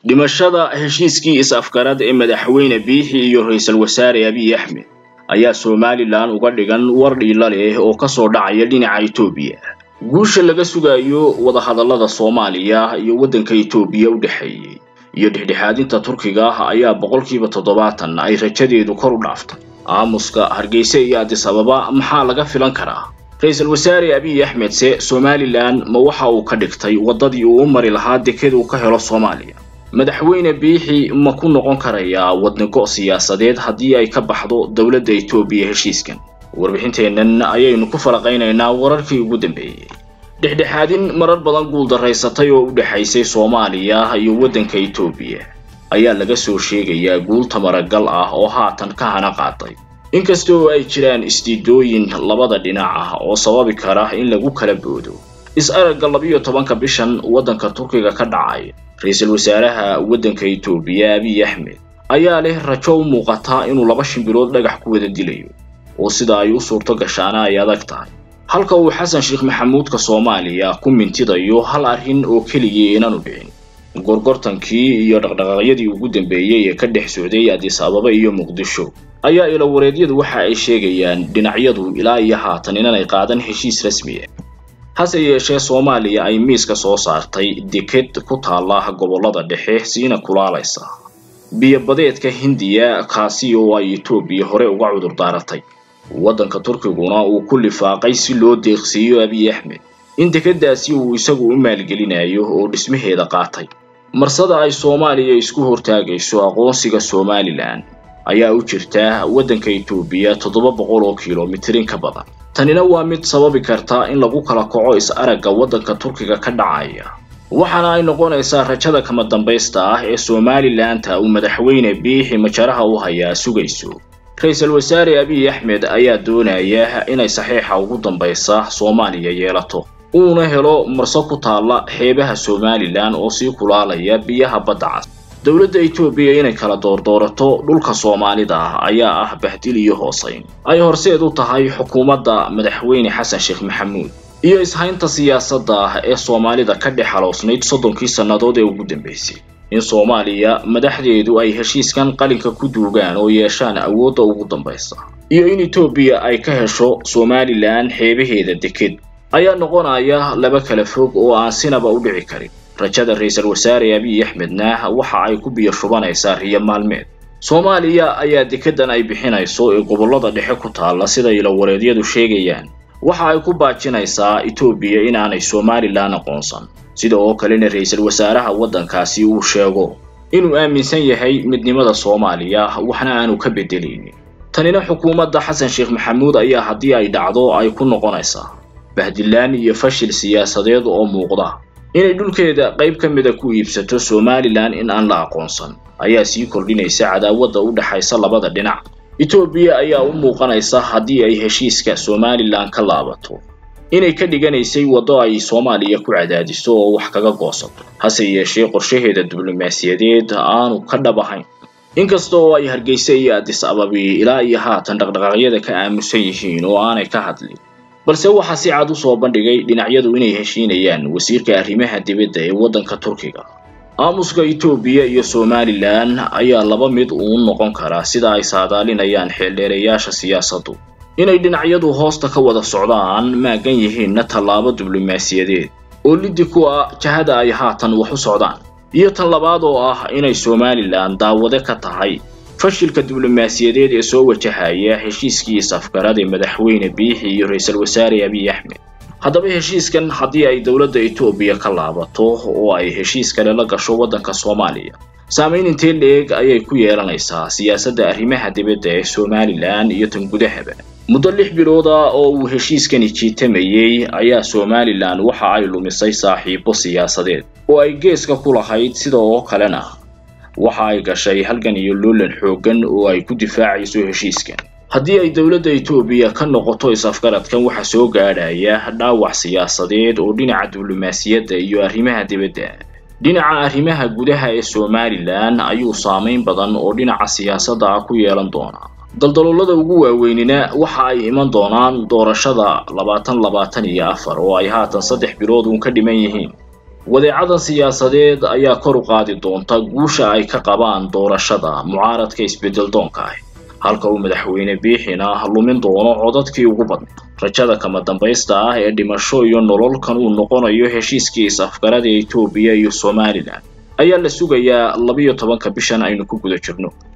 dhimashada heshiiskii is-afgarad ee madaxweyne biixi iyo ra-iisul wasaare abiy axmed ayaa somalilan uga dhigan war dhiila leh oo kasoo dhacaya dhinaca etoobiya guusha laga sugayo wadahadallada soomaaliya iyo waddanka etoobiya u dhexeeyey iyo dhexdhexaadinta turkiga ayaa boqolkiiba toddobaatan ay rajadeedu kor u dhaaftay aamuska hargeysa iyo adis ababa maxaa laga filan karaa ra-iisul wasaare abiy axmed se somalilan ma waxa uu ka dhigtay waddadii uu u mari lahaa deked uu ka helo soomaaliya madaxweyne biixi ma ku noqon karayaa wadnigo siyaasadeed haddii ay ka baxdo dowladda etoobiya heshiiskan warbixinteennan ayaynu ku falaqaynaynaa wararkii ugu dambeeyey dhexdhexaadin marar badan guuldaraysatay oo u dhexaysay soomaaliya iyo waddanka etoobiya ayaa laga soo sheegayaa guul tamaragal ah oo haatan ka hana qaaday inkasta oo ay jiraan isdiidooyin labada dhinac ah oo sababi kara in lagu kala boodo is-aragga labiyo tobanka bishan waddanka turkiga ka dhacay ra-iisul wasaaraha waddanka etoobiya abiy axmed ayaa leh rajo u muuqata inuu laba shimbirood dhagax ku wada dilayo oo sida ay u suurto gashaana ay adag tahay halka uu xasan sheekh maxamuudka soomaaliya ku mintidayo hal arrin oo keligii inaanu dhicin gorgortankii iyo dhaqdhaqaaqyadii ugu dambeeyey ee ka dhex socday adis ababa iyo muqdisho ayaa ilawareedyadu waxa ay sheegayaan dhinacyadu ilaa iyo haatan inanay qaadan heshiis rasmi ah hase yeeshee soomaaliya ay miiska soo saartay deked ku taalla gobollada dhexe siina kulaalaysa biyo-badeedka hindiya kaasi oo ay etoobiya hore uga cudur daaratay waddanka turkiguna uu ku lifaaqay si loo deeqsiiyo abiy axmed in dekeddaasi uu isagu u maalgelinayo oo dhismaheeda qaatay marsada ay soomaaliya isku hortaagayso aqoonsiga somalilan ayaa u jirta waddanka etoobiya toddoba boqol oo kilomitir in ka badan tanina waa mid sababi karta in lagu kala kaco is-aragga waddanka turkiga ka dhacaya waxaana ay noqonaysaa rajada kama dambaysta ah ee somalilanта uu madaxweyne biixi majaraha u hayaa sugayso ra-iisul wasaare abiy axmed ayaa doonaya inay saxiixa ugu dambaysa soomaaliya yeelato uuna helo marso ku taalla xeebaha somalilan oo sii kulaalaya biyaha badda cas dowladda etoobiya inay kala doordoorato dhulka soomaalida ah ayaa ah bahdil iyo hoosayn ay horseed u tahay xukuumadda madaxweyne xasan sheekh maxamuud iyo ishaynta siyaasadda ah ee soomaalida ka dhex haloosnayd soddonkii sannadood ee ugu dambaysay in soomaaliya madaxdeedu ay heshiiskan qalinka ku duugaan oo yeeshaan awoodda ugu dambaysa iyo in etoobiya ay ka hesho somalilan xeebaheeda deked ayaa noqonaya laba kala fog oo aan sinaba u dhici karin rajada ra-iisul wasaare abiy axmedna waxa ay ku biyo shubanaysaa riyo maalmeed soomaaliya ayaa dekeddan ay bixinayso ee gobollada dhexe ku taalla sida ilawareedyadu sheegayaan waxa ay ku baajinaysaa etoobiya inaanay somalilan aqoonsan sida oo kalena ra-iisul wasaaraha waddankaasi uu sheego inuu aaminsan yahay midnimada soomaaliya waxna aanu ka bedelaynin tanina xukuumadda xasan sheekh maxamuud ayaa haddii ay dhacdo ay ku noqonaysaa bahdilaan iyo fashil siyaasadeed oo muuqda inay dhulkeeda qayb ka mida ku iibsato somalilan in aan la aqoonsan ayaa sii kordhinaysa cadaawadda u dhexaysa labada dhinac etoobiya ayaa u muuqanaysa haddii ay heshiiska somalilan ka laabato inay ka dhiganaysay waddo ay soomaaliya ku cadaadiso oo wax kaga goosato hase yeeshee qorshaheeda diblomaasiyadeed aanu ka dhab ahayn inkasta oo ay hargeysa iyo adis ababi ilaa iyo haatan dhaqdhaqaaqyada ka aamusan yihiin oo aanay ka hadlin balse waxaa si cad u soo bandhigay dhinacyadu inay heshiinayaan wasiirka arrimaha dibadda ee waddanka turkiga aamuska etoobiya iyo somalilan ayaa laba mid uun noqon karaa sida ay saadaalinayaan xeeldheerayaasha siyaasaddu inay dhinacyadu hoosta ka wada socdaan maagan yihiinna tallaabo diblomaasiyadeed oo liddi ku ah jahada ay haatan wax u socdaan iyo tan labaad oo ah inay somalilan daawade ka tahay fashilka diblomaasiyadeed ee soo wajahaya heshiiskii is-afgarad ee madaxweyne biixi iyo ra-iisul wasaare abiy axmed haddaba heshiiskan haddii ay dowladda etoobiya ka laabato oo ay heshiis kale la gasho waddanka soomaaliya saamayn intee leeg ayay ku yeelanaysaa siyaasadda arrimaha dibadda ee somalilan iyo tan gudahaba muddo lix bilooda oo uu heshiiskani jiitamayey ayaa somalilan waxa ay lumisay saaxiibo siyaasadeed oo ay geeska ku lahayd sida oo kalena waxa ay gashay halgan iyo loolan xooggan oo ay ku difaacayso heshiiskan haddii ay dowladda etoobiya ka noqoto is-afgaradkan waxaa soo gaadhaya dhaawac siyaasadeed oo dhinaca diblomaasiyadda iyo arrimaha dibadda dhinaca arrimaha gudaha ee somalilan ayuu saamayn badan oo dhinaca siyaasadda ah ku yeelan doonaa daldaloolada ugu waaweynina waxa ay iman doonaan doorashada labaatan labaatan iyo afar oo ay haatan saddex bilood uun ka dhiman yihiin wadeecadan siyaasadeed ayaa kor u qaadi doonta guusha ay ka qabaan doorashada mucaaradka isbeddel doonka ah halka uu madaxweyne biixina lumin doono codadkii ugu badnay rajada kama dambaysta ah ee dhimasho iyo nololkan uu noqonayo heshiiskii is-afgarada etoobiya iyo somalilan ayaa la sugayaa labiyo tobanka bishan aynu ku guda jirno